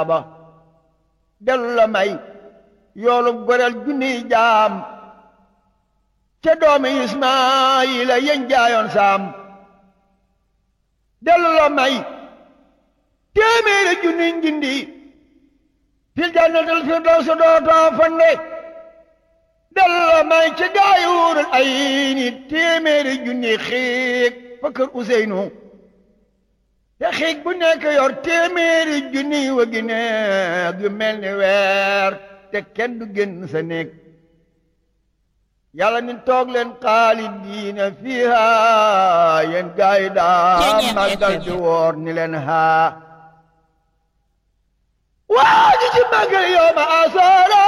ba dellu la may yoolu goreel junniy jaam ca doomi Ismaayila yeñ jaayoon saam dellu la may téeméeri junniy njindi fil jannatil firdawsi dootoo fande dellu la may ci gaayuurul ay ni téeméeri junniy xiig fa kër Useynu te xiig bu nekk yor téeméeri junniy wagi neeg yu mel ni weer te kenn du génn sa néeg yàlla ni toog leen xaalidiina fiiha yéen gaay daa màggal di woor ni leen haa waa ji ci màggal yow ma asoora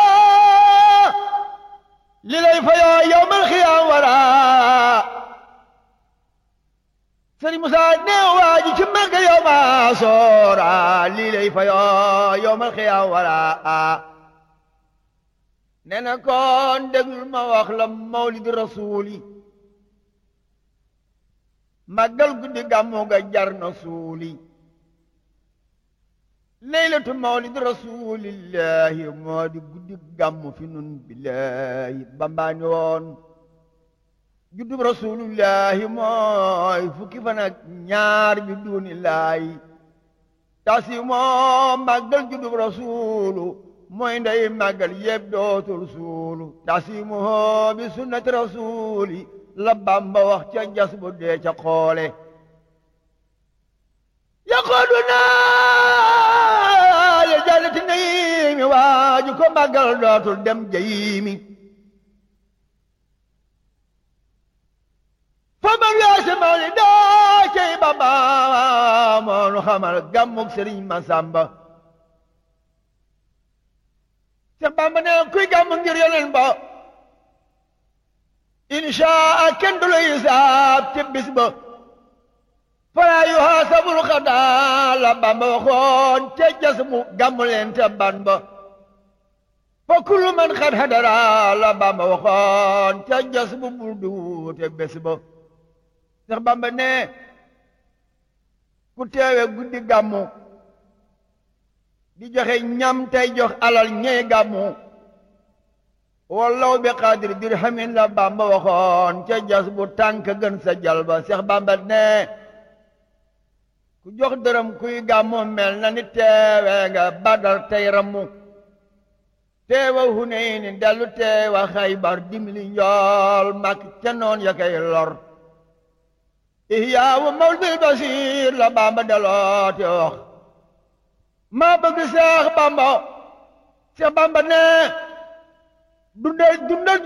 li lay fa yoo yow mal xiyaam wara sëriñ Musaa ne waa ji ci màggal yow ma asoora li lay fa yoo yow mal xiyaam wara nee na kon déglul ma wax la mawlid rasuuli màggal guddi gàmmu ga jar na suuli leylatu mawlid rasulillahi moo di guddi gàmmu fi nun billahi bambaani woon juddub rasulillahi mooy fukki fan ak ñaar bi duunillaahi tasi moo màggal juddub rasulu mooy ndey màggal yëpp dootul suulu tasimuhu bi sunnati rasuli la Bamba wax ca jas bu dee ca xoole yaqooduna ya jannati naimi waaju ko màggal dootul dem jayimi fa man weese mawli daa cey Bamba moonu xamal gàmmug Sëriñ Masamba Seex Bamba ne kuy gàmmu ngir Yonent ba inshaa kenn du la hisaab ci bis ba falaa yuhaasabul xadaa la Bamba waxoon ca jas mu gàmmu leen te ban ba fa kullu man xad hadara la Bamba waxoon ca jas mu burdu te bés ba Seex Bamba ne ku teewe guddi gàmmu di joxe ñam tey jox alal ñey gàmmu wallaw bi qaadir dirhamin la Bamba waxoon ca jas bu tànk gën sa jalba Seex Bamba ne ku jox dërëm kuy gàmmu mel na ni teewe nga Badar tey rammu teewa Hunayni dellu teewa Xaybar dimli njool mak ca noon ya kay lor ihyaawu mawlidil basiir la Bamba deloote wax maa bëgg Seex Bamba Seex Bamba ne dundal dundal